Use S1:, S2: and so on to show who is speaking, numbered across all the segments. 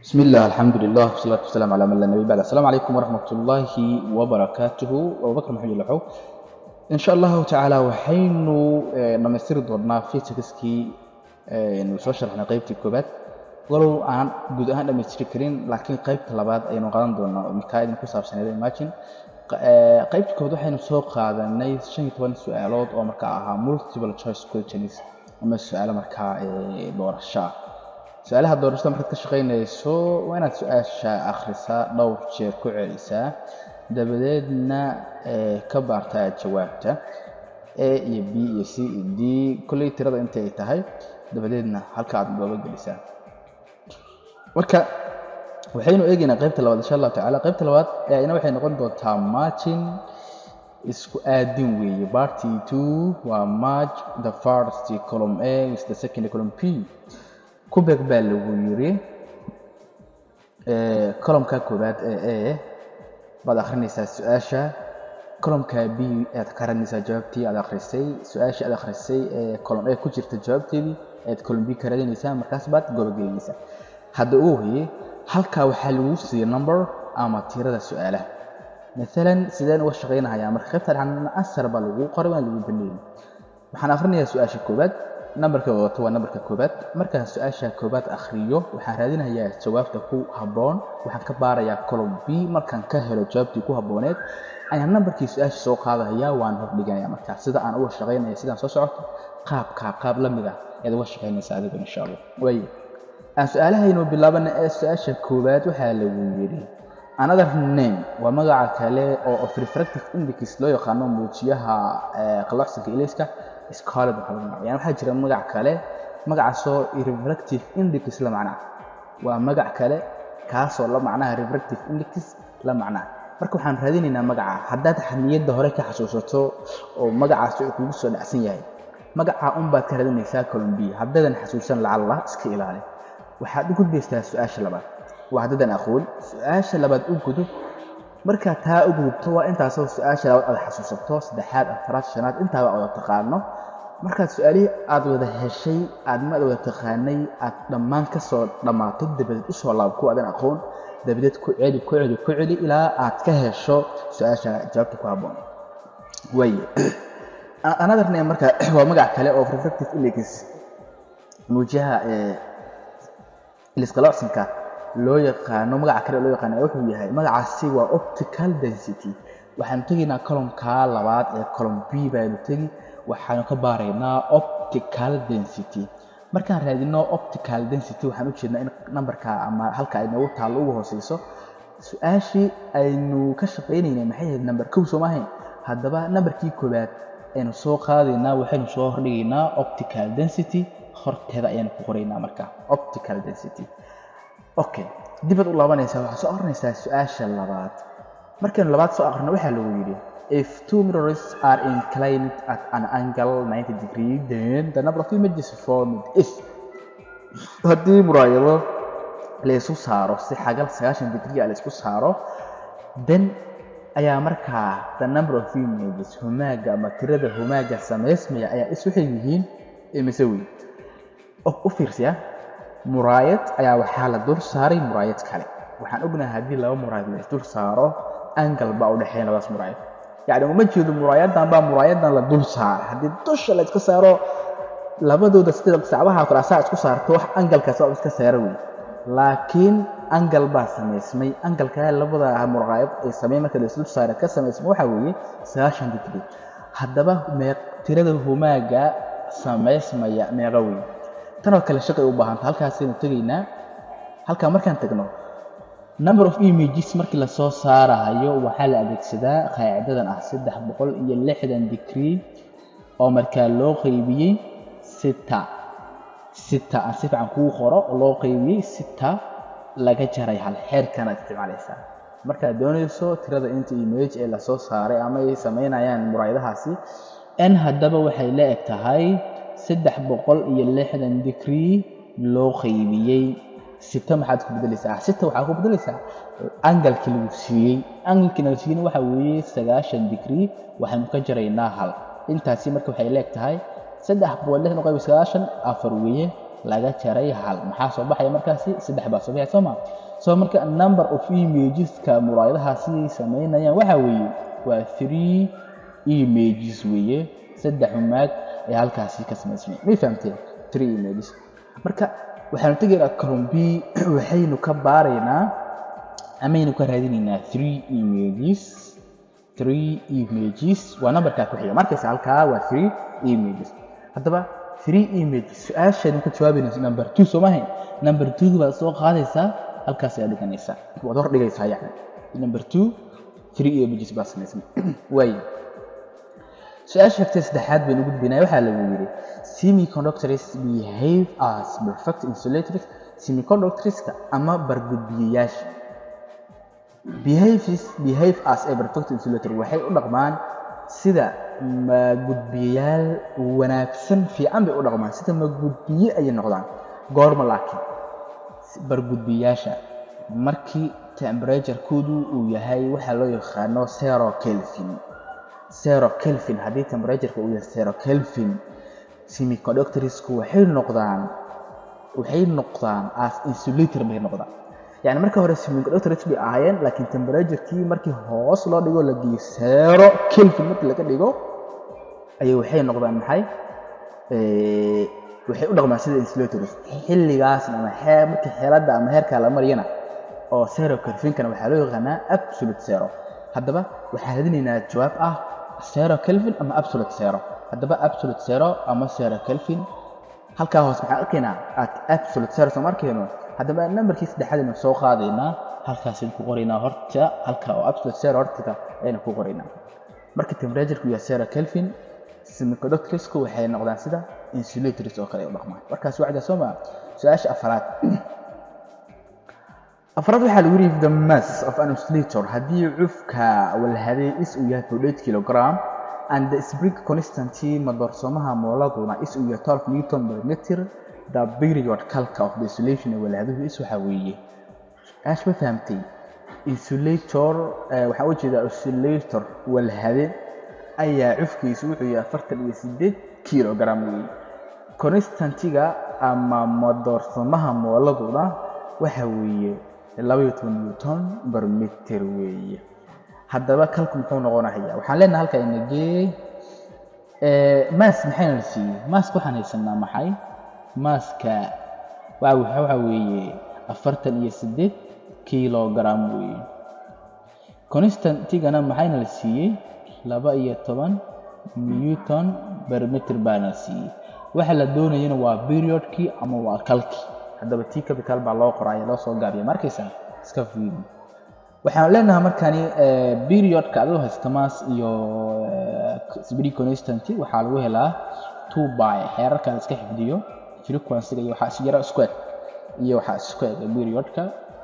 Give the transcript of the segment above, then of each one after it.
S1: بسم الله الحمد لله والصلاة والسلام على من لا نبي بعد السلام عليكم ورحمة الله وبركاته أبو بكر محمد لحو إن شاء الله تعالى waxaynu dhamaystiri doonaa fisikskii aynu soo sharxnay qaybtii koobaad walow aan guud ahaan dhamaystiri karin laakiin qaybta labaad aynu qaadan doonaa oo mikaa idin ku saabsaneed imagine qaybta koobaad waxaynu soo qaadanay shan iyo toban su-aalood oo markaa ahaa multiple choice questions ama su-aalo markaa doorasho ah su-aalaha doorashada markaad ka shaqaynayso waa inaad su-aasha akhrisaa dhowr jeer ku celisaa dabadeedna ka baartaa jawaabta a iyo b iyo c iyo d kolley tirada inta ay tahay dabadeedna halka aad gooba gelisaa marka waxaynu eegaynaa qaybta labaad insha allahu tacala qaybta labaad ina waxay noqon doontaa margin isku aadin weeye party two waa march the first column a with the second column p kubeg baa lagu yiri columka koobaad ee a baad akhrinaysaa su-aasha columka b aad ka raadinaysaa jawaabtii aad akhrisay su-aashii aad akhrisay ee column a ku jirta jawaabteedii aad column b ka raadinaysaa markaas baad gobogelinaysaa hadda ugu hoye halkaa waxaa lagu siiyey number ama tirada su-aalaha maalan sideen uga shaqaynahayaa marka qaybta dhexna asar baa lagu qoray waa lagu baneeyey waxaan akhrinayaa su-aasha koobaad nambarka wadato waa nambarka koobaad markaan su-aasha koobaad akhriyo waxaan raadinayaa jawaabta ku habboon waxaan ka baarayaa column b markaan ka helo jawaabtii ku habbooneed ayaan nambarkii su-aasha soo qaadaya waan hordhiganaya markaa sida aan uga shaqaynaya sidaan soo socoto qaabkaa qaab la mid ah ayaad uga shaqaynaysa adigu insha allah way aan su-aalahaynu bilaabana ee su-aasha koowaad waxaa lagu yidhi another name waa magaca kale oo of refractive index loo yaqaano muujiyaha qalloocsanka ilayska scarlet waxaa lagu magacaaba yani waxaa jira magac kale magacaasoo refractive index la macnaha waa magac kale kaasoo la macnaha refractive index la macnaha marka waxaan raadinaynaa magaca haddaad niyadda hore ka xasuusato oo magacaas uu kugu soo dhacsan yahay magaca unbaad ka raadinaysaa colombiya haddaadan xasuusan lacalla iska ilaali waxaad u gudbaysaa su-aasha labaad waa haddadan aqoon su-aasha labaad u gudub markaa taa u gudubto waa intaasoo su-aasha labaad aad xasuusato saddexaad afaraad shanaad intaaba wada taqaano markaad su-aalihii aad wada heshay aad maad wada taqaanay aad dhammaan ka soo dhammaato dabadeed usoo laabo kuwa adan aqoon dabadeed ku celi ku celi ku celi ilaa aad ka hesho su-aasha jawaabta ku habboon waaye another name marka waa magac kale oo refractive index muujiyaha ilisqaloocsanka loo yaqaano magaca kale loo yaqaano wuxuu yahay magacaasi waa optical density waxaanu tegaynaa columka labaad ee column b baanu tegi waxaanu ka baaraynaa optical density markaan raadino optical density waxaan u jeednaa in nambarka ama halka ay noogu taallo ugu hooseyso su-aashii aynu ka shaqaynaynay maxay ahayd namber kow soo maahayn haddaba nambarkii koowaad aynu soo qaadaynaa waxaynu soo hordhigaynaa optical density horteeda ayaanu ku qoraynaa marka optical density okay dibaad u laabanaysaa waxaad soo aqrinaysaa su-aasha labaad markaynu labaad soo aqrino waxaa lagu yidhi if two mirrors are inclined at an angle 90 degree then the number of images formed is haddii muraayado laysku saaro si xagal sagaashan degree a laysku saaro then ayaa markaa the number of images humaaga ama tirada humaaga samaysmaya ayaa is waxay yihiin imise weyn u fiirsiya muraayad ayaa waxaa la dul saaray muraayad kale waxaan ognahay haddii laba muraayad la isdul saaro angal baa u dhexeeya labadaas muraayad yacni uma jeedo muraayadan baa muraayadan la dul saaray haddii dusha la iska saaro labadooda sida sacbaha kale asaa isku saarto wax angalkaas waa iska saara wey laakiin angal baa samaysmay angalkaa labada muraayad ay sameyn marka la isdul saaray ka samaysmay waxaa weeye sagaashan degree haddaba meeq tirada humaaga samaysmaya meeqa wey tanoo kale shaqay u baahanta halkaasaynu tegaynaa halkaa markaan tagno number of images markii lasoo saarahayo waxaa la adeegsadaa qaacidadan ah saddex boqol iyo lixdan degree oo markaa loo qeybiyey sita sita aan si fiican kuu qoro oo loo qeybiyey sita laga jaray hal xeerkanaad isticmaalaysaa markaad doonayso tirada inta image ee lasoo saaray ama ay samaynayaan muraayadahaasi n haddaba waxay la eg tahay saddex boqol iyo lixdan degree loo qaybiyey sita maxaad ku bedelaysaa sita waxaa ku bedelaysaa angalkii lagu siiyey angalkii lagu siiyeyna waxaa weeye sagaashan degree waxaynu ka jaraynaa hal intaasi marka waxay leeg tahay saddex boqol lixdan qayb sagaashan afar weeye laga jaray hal maxaa soo baxaya markaasi saddex baa soo baxaya soo ma so marka number of imageska muraayadahaasi samaynayaan waxaa weeye waa three images weeye saddex umaag ee halkaasi ka samaysmay may fahamteen three images marka waxaanu tegaynaa column b waxaynu ka baaraynaa amaynu ka raadinaynaa three images three images waa numberkaa ku xiga markaysa halkaa waa three images haddaba three images su-aashaynu ka jawaabayna number two soo maahayn number two baad soo qaadaysaa halkaas ayaa dhiganaysaa waad hor dhigaysaa yani number two three images baa samaysmay waayo su-aasha xigtay saddexaad baynu gudbinaya waxaa lagu yidhi semiconductors behave as perfect insulators semiconductorska ama bargudbiyayaasha behaves behave as a perfect insulator waxay u dhaqmaan sida magudbiyayaal wanaagsan fiican bay u dhaqmaan sida magudbiye ayay noqdaan goorma laakiin bargudbiyayaasha markii temperature-koodu uu yahay waxaa loo yaqaano zero kelvin zero kelvin haddii temperatureka uu yahay zero kelvin semiconductorsku waxay noqdaan waxay noqdaan as insulator bay noqdaan yani marka hore semiconductors bay ahaayeen laakiin temperaturkii markii hoos loo dhigo la geeyo zero kelvin markii laga dhigo ayay waxay noqdaan maxay waxay u dhaqmaan sida insulators xilligaasna ama xee markii xeeladda ama heerkaa la mariyana oo zero kelvinkana waxaa loo yaqaanaa absolute zero haddaba waxaan radinaynaa jawaab ah zero kelvin ama absolute zero haddaba absolute zero ama zero kelvin halkaa hoos maxaan arkaynaa at absolute zero soo arkayno haddaba numberkii saddexaad aynu soo qaadaynaa halkaasaynu ku qoraynaa horta halka oo absolute zero hortiga ayaynu ku qoraynaa marka temperaturku yahay zero kelvin semiconductorsku waxay noqdaan sida insulators oo kale ay u dhaqmaan markaas wacda soo maa su-aasha afaraad afraad waxaa lagu yidhi the mass of an oscillator haddii cufka walhaday is uu yahay forty kilogram and the spring constancy madoorsoomaha mooladuna is uu yahay twelve newton per meter the period calca of the insulation ee walhaduhu is waxaa weeye ash ma fahamtay insulator waxaan u jeedaa oscillator walhade ayaa cufkiisu wuxuu yahay afartan iyo sideed kilogram weeye constantiga ama madoorsoomaha mooladuna waxa weeye labaiyo toban newton bar meter weeye haddaba kalku muxuu noqonayaa waxaan leenahay halka inagee maas maxayna la siiyey maaska waxaan haysanaa maxay maaska waxa weeye afartan iyo siddeed kilogram weeye constantigana maxayna la siiyey laba iyo toban newton bar meter baana la siiyey waxa la doonayana waa periodkii ama waa kalkii haddaba t capital baa loo qoraya loo soo gaabiya markaysaa iska fiiri waxaan leenahay markani periodka adoo haysta mass iyo spring constancy waxaa lagu helaa two by xeerarka la iska xifdiyo frequency-ga iyo waxaa isjira isku eg iyo waxaa isku eg periodka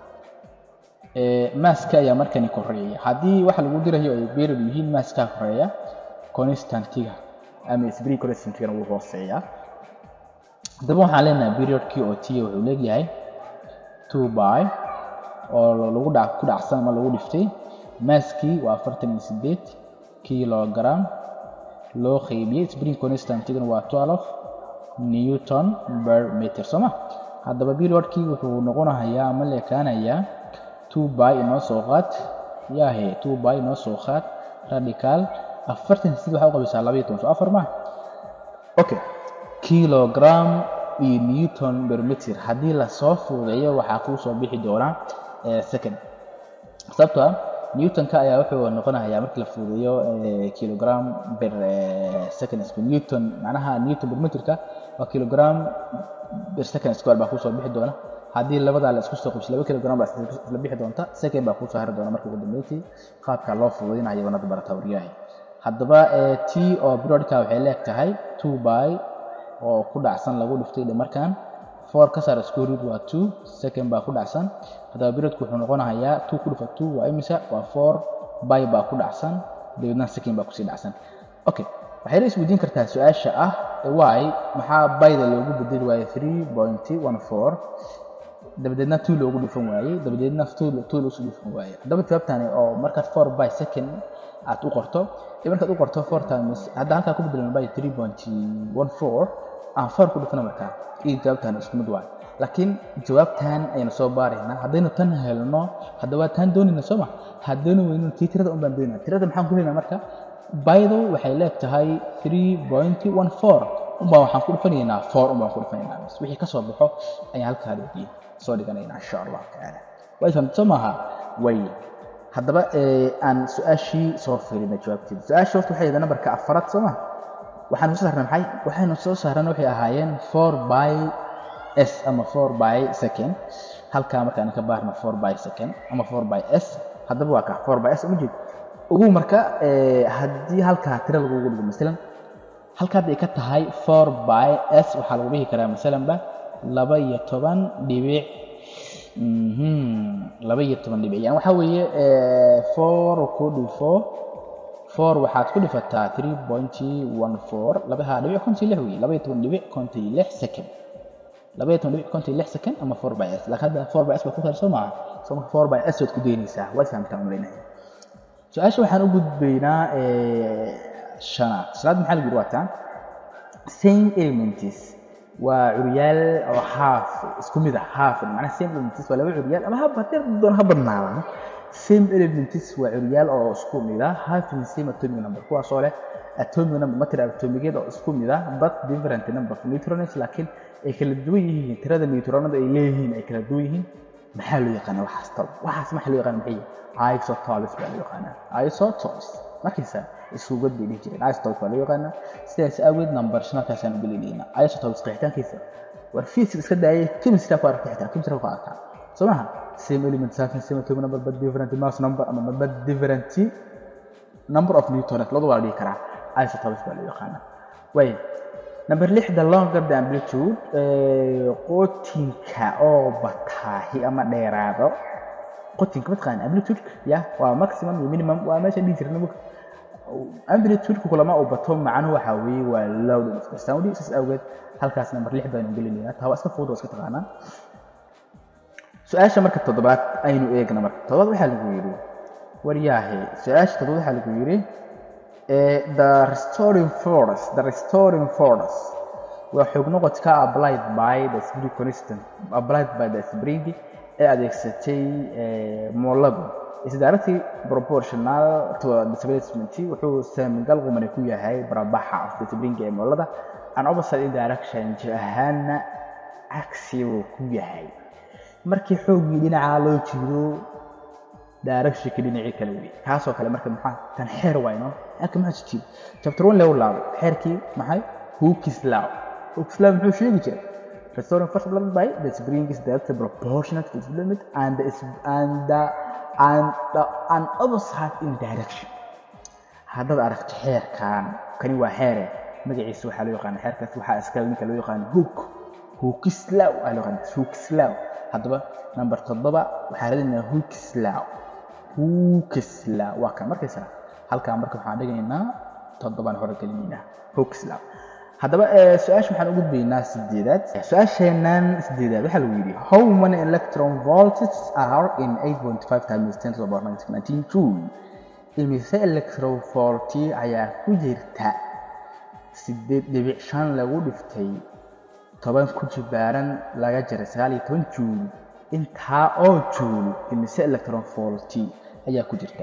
S1: masska ayaa markani koreeya haddii waxa lagu dirayo ay period yihiin maskaa koreeya constantiga ama spring constantigana wuu hooseeyaa haddaba waxaan leenahay periodkii oo t wuxuu leegyahay two by oo lagu dha ku dhacsan ama lagu dhiftay maaskii waa afartan iyo sideed kilogram loo qaybiyey spring constantigana waa twelve newton per meter soo ma haddaba periodkii wuxuu noqonahayaa ama leekaanayaa two by inoo soo qaad yaahe two by inoo soo qaad radical afartan sideed waxaa u qabaysaa laba iyo toban soo afar ma okay kilogram iyo newton per meter haddii lasoo fuudeeyo waxaa kuu soo bixi doonaa second sababto ah newtonka ayaa wuxuu noqonayaa markii la fuudeeyo kilogram per second square newton macnaha newton per meterka waa kilogram per second square baa kusoo bixi doona haddii labadaa la isku soo qabso laba kilogram baa isla bixi doonta second baa kusoo hari doona marka ugu dambeyntii qaabka loo fuudeynayo wanada barata waryahay haddaba t oo periodka waxay leeg tahay two by oo ku dhacsan lagu dhiftay markan four ka saar square root waa two second baa ku dhacsan haddaba periodku wuxuu noqonayaa two ku dhifa two waa imisa waa four by baa ku dhacsan dabeedna second baa kusii dhacsan okay waxayna isweydiin kartaa su-aasha ah why maxaa byda loogu bedeli waayey three point one four dabadeedna two loogu dhifan waayey dabadeedna two two loogu dhifan waayey haddaba jawaabtani oo markaad four by second aad u qorto markaad u qorto four times hadda halkaa ku bedelan by three point one four aan four ku dhufana markaa iyo jawaabtan isku mid waay laakiin jawaabtan aynu soo baaraynaa haddaynu tan helno haddaba tan doonayna sooma haddaynu weyno tii tirada un baan doonayna tirada maxaan ku helaynaa marka baydo waxay leegtahay three point one four unbaa waxaan ku dhufanaynaa four unbaan ku dhufanaynaa bas wixii ka soo baxo ayaan halkaa dhigii soo dhiganaynaa insha allahu tacaala way fahamtay soo maaha way haddaba aan su-aashii soo fiirina jawaabteeda su-aashii horta waxay yidhaha nambarka afaraad soo ma waxaanu soo saarnay maxay waxaynu soo saarana waxay ahaayeen four by s ama four by second halkaa markaan ka baarna four by second ama four by s haddaba waa ka four by s uma jeed ugu marka haddii halkaa tira lagugu dhigo masalan halkaa hadday ka tahay four by s waxaa lagu dhihi karaa masalanba laba iyo toban dhibic laba iyo toban dhibic yani waxaa weeye four ku dhifo four waxaad ku dhifataa three pointy one four labaha dhibic kontii lix wey laba iyo toban dhibic kontii lix second laba iyo toban dhibic kontii lix second ama four by s laakiin hadda four by s baa ku tahay soo maaha soo marka four by s waad ku daynaysaa waad fahamtaa umaleynaya su-aasha waxaan u gudbaynaa shanaad shanaad maxaa lagu yidhi waa taan same elements waa curyaal oo haaf isku mid ah haaf macnaha same elements waa laba curyaal ama haba haddii doon ha badnaadaan same elements waa curyaal oo isku mid ah half in same atomic number kuwaasoo leh atomic number matter atomigeed oo isku mid ah but different number of neutrons laakiin ay kala duwan yihiin tirada neutronada ay leeyihiin ay kala duwan yihiin maxaa loo yaqaanaa waxaas tal waxaas maxaa loo yaqaana maxay isotopes baa loo yaqaanaa isotopes markaysa isugad bay dhihi jireen isotopes baa loo yaqaanaa sidaas awgeed number shanalkaasaan u gelinaynaa isotopes qeexitaankiisa war physics iska daayay chemistry ku aragta xitaa chemistry ku aragtaa soo maha same element having same atomic number but different mass number ama but different number of neutrons labadu waa la dhihi karaa isotopes baa loo yaqaanaa way number lix the longer the amplitude qotinka oo bataahi ama dheeraado qotinka mataqaan amplitude ya waa maximum iyo minimum waa meesha dhihi jirna mug amplitude kulama uu bato macnuhu waxa weeye waa loud of the sound saas awgeed halkaas number lix baynu gelinaynaa taa waa iska fudud oo iska taqaanaa su-aasha marka toddobaad aynu eegna marka toddobaad waxaa lagu yidhi waryaahe su-aasha toddobaad waxaa lagu yidhi the restoring force the restoring force waa xoog noqodka applied by the spring constant applied by the spring ee adeegsatay mooladu is directly proportional to displacement wuxuu saamigal qumani ku yahay barabaxa of the spring ee moolada an opposite direction jir ahaana cagsi uu ku yahay markii xooggii dhinacaa loo jiido directionka dhinacii kale wey kaasoo kale marka maxaa tan xeer wayno xeerka maxaa jijiid chapter one lew laabo xeerkii maxay hookis law hookis law muxuu sheegi jiray restoring force applied by the spring is directly proportional to its limit and the, and the, and the, and opposite in direction haddaad aragto xeerkan kani waa xeere magaciisa waxaa loo yaqaana xeerkaas waxaa iskale ninka loo yaqaana hook hookislaw aa loo yaqaana hookislaw haddaba number toddoba waxaa radinayaa hookislaw hookislaw waa kan markaysa halkaa marka waxaan dhigaynaa toddobaan hore gelinaynaa hookislaw haddaba su-aasha waxaan u gudbaynaa sideedaad su-aasheenan sideedaad waxaa lagu yidhi how many electron volts are in 8.5 times 10 to the power 19 joule imise electron volt ayaa ku jirta sideed dhibic shan lagu dhiftay toban ku jibaaran laga jaray sagaal iyo toban juul intaa oo juul imise electron volt ayaa ku jirta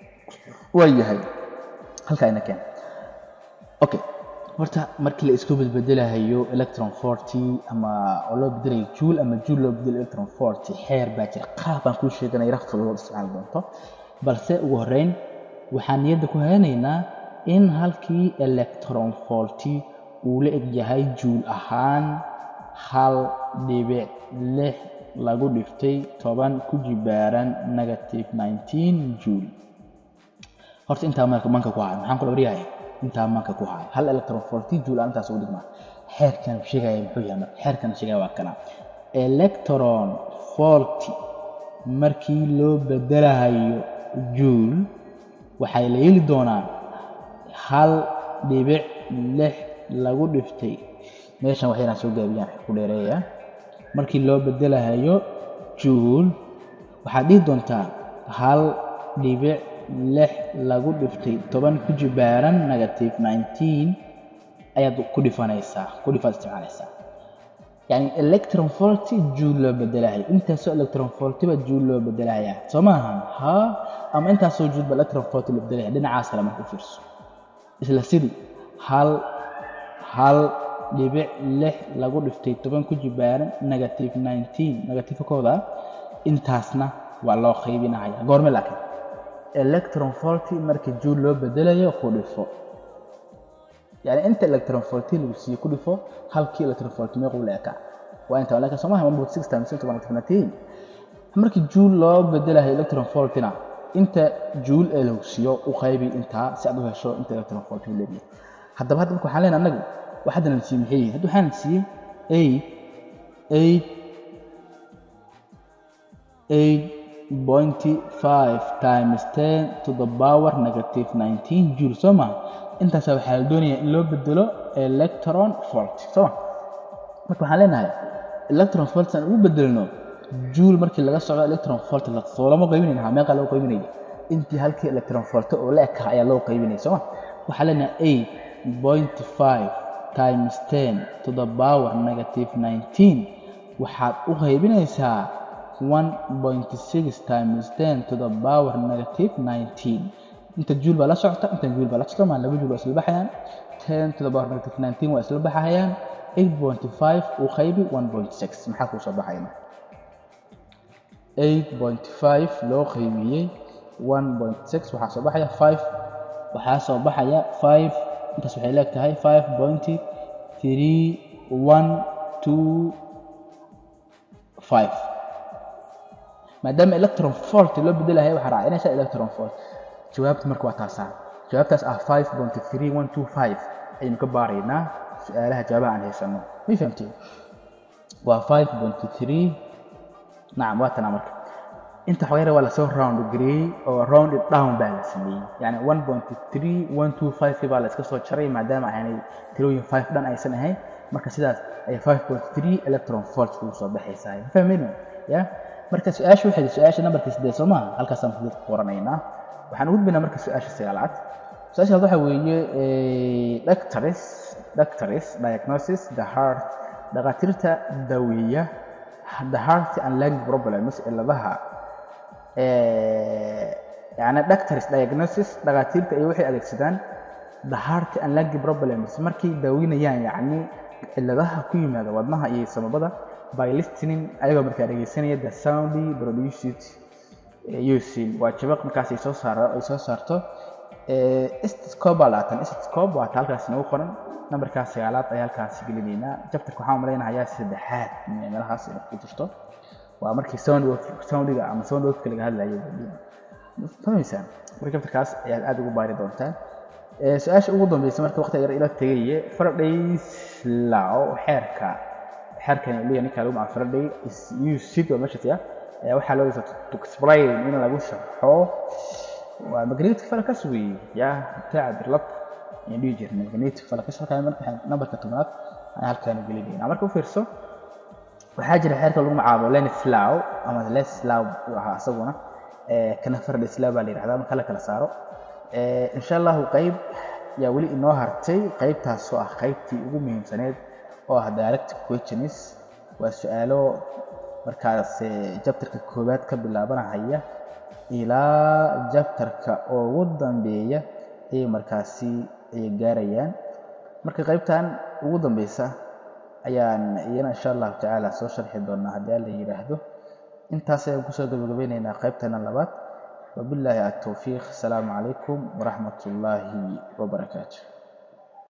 S1: waa yahay halkaa ina keen okay horta markii la isku bedbedelahayo electron forty ama oo loo bedelayo juul ama juul loo bedelayo electron forty xeer baa jira qaab baan kuu sheeganaya rafta loo isticmaali doonto balse ugu horreyn waxaan niyadda ku haynaynaa in halkii electron forty uu la eg yahay juul ahaan hal dhibic lix lagu dhiftay toban ku jibaaran negative nineteen juul horta intaa marka manka ku hayo maxaan kula waryahay intaa manka ku hayo hal electron forty juul aan intaas ugu dhigmaa xeerkan sheegaya muxuu yahay marka xeerkan sheegaya waa kana electron forty markii loo bedelahayo juul waxay la heli doonaan hal dhibic lix lagu dhiftay meeshan waxay inaan soo gaabiyaan ku dheereeya markii loo bedelahayo juul waxaad dhihi doontaa hal dhibic lix lagu dhiftay toban ku jibaaran negative nineteen ayaad ku dhifanaysaa ku dhifaad isticmaalaysaa yani electron volt joule loo bedelahay intaasoo electron volt baa joule loo bedelaya soo maahan ha ama intaasoo joule baa electron volt loo bedelaya dhinacaas kale marka u fiirso isla sidii hal hal dhibic lix lagu dhiftay toban ku jibaaran negative nineteen negative kooda intaasna waa loo qaybinaya goorme laakiin electron volt marka joule loo bedelayo ku dhifo yani inta electron volt lagu siiyo ku dhifo halkii electron volt meequu leeka waa inta leeka soo maaha one point six times into one nineteen markii joule loo bedelayo electron voltina inta joule ee lagu siiyo u qaybi intaa si aad u hesho inta electron volt uu leeyahay haddaba hadda marka waxaan leenahay annagu wax hadda na siiyey maxay yihiin hadda waxaan siiyey eight eight eight point five times ten to the power negative nineteen joule soo maha intaasa waxaa la doonayaa in loo bedelo electron volt sooma marka waxaan leenahay electron volt aan ugu bedelno joule markii laga socdo electron volt soo lama qaybinayna meeqa loo qaybinaya intii halkii electron volt oo la ekaha ayaa loo qaybinaya sooma waxaa leenahay eight point five times ten to the power negative nineteen waxaad u qaybinaysaa one point six times ten to the power negative nineteen inta juul baa la socota inta juul baa la socota maa laba juul waa isla baxayaan ten to the power negative nineteen waa isla baxayaan eight point five uu qaybi one point six maxaa kuu soo baxayna eight point five loo qaybiyey one point six waxaa soo baxaya five waxaa soo baxaya five intaas waxay leeg tahay five point three one two five maadaama electron volt loo bedelahay waxaa raacinaysa electron volt jawaabta marka waa taasaa jawaabtaas ah five point three one two five ayaynu ka baaraynaa su-aalaha jawaabaha aan haysano may fahamteen waa five point three nacam waa tanaa marka inta xogeera waa lasoo round gareeyey oo round it down baa la sameeyey yani one point three one two five baa la iska soo jaray maadaama aanay tirooyin five dhan aysan ahayn marka sidaas ay five point three electron volt kugu soo baxaysaa ma fahmayno ya marka su-aasha waxay su-aasha nambarkii siddeed soo maaha halkaasaan ku qoranaynaa waxaan ugu gudbaynaa marka su-aasha sagaalaad su-aasha waxaa weeye doctors doctors diagnosis the heart dhakhaatiirta daweeya the heart and lung problems cilladaha yani doctors diagnosis dhakhaatiirta ay waxay adeegsadaan the heart and lung problems markay daaweynayaan yacni cilladaha ku yimaada wadnaha iyo samabada by listening ayagoo markaa dhegeysanaya the sound produced using waa jabaq markaas ay soo saaro ay soo saarto stethoscope baa laatan stethoscope waa ta halkaas nagu qoran nambarkaas sagaalaad ayaa halkaas gelinaynaa jabtarka waxaan malaynahayaa saddexaad meelahaas inay ku jirto waa markii sound soundiga ama sound wafka laga hadlayo fahmaysaan marka jabtarkaas ayaad aad ugu baari doontaan su-aasha ugu dambeysa marka waqti yar ila tegaye Faraday's law xeerka xeerkan leeyahay ninka lagu magacaabo Faraday is used waa meesha tiya waxaa loo yaqaan to explain in lagu sharxo waa magnetic flux weey ya taabir lab in dhigi jirnay magnetic flux halkan marka nambarka tobnaad ayaan halkan gelinaynaa marka u fiirso waxaa jira xeerka lagu magacaabo Lenz law ama Lenz law waxa asaguna kana Faraday's law baa la yiraahdaa marka la kala saaro insha allahu qayb yaa weli inoo hartay qaybtaas oo ah qaybtii ugu muhiimsaneed oo ah direct questions waa su-aalo markaas jabtarka koowaad ka bilaabanahaya ilaa jabtarka ugu dambeeya ayay markaasi ay gaarayaan marka qaybtan ugu dambeysa ayaan iyana insha allahu tacaala soo sharxi doonaa haddii alla yidhaahdo intaas ayaan kusoo gabagabeyneynaa qaybtana labaad وبالله التوفيق السلام عليكم ورحمة الله وبركاته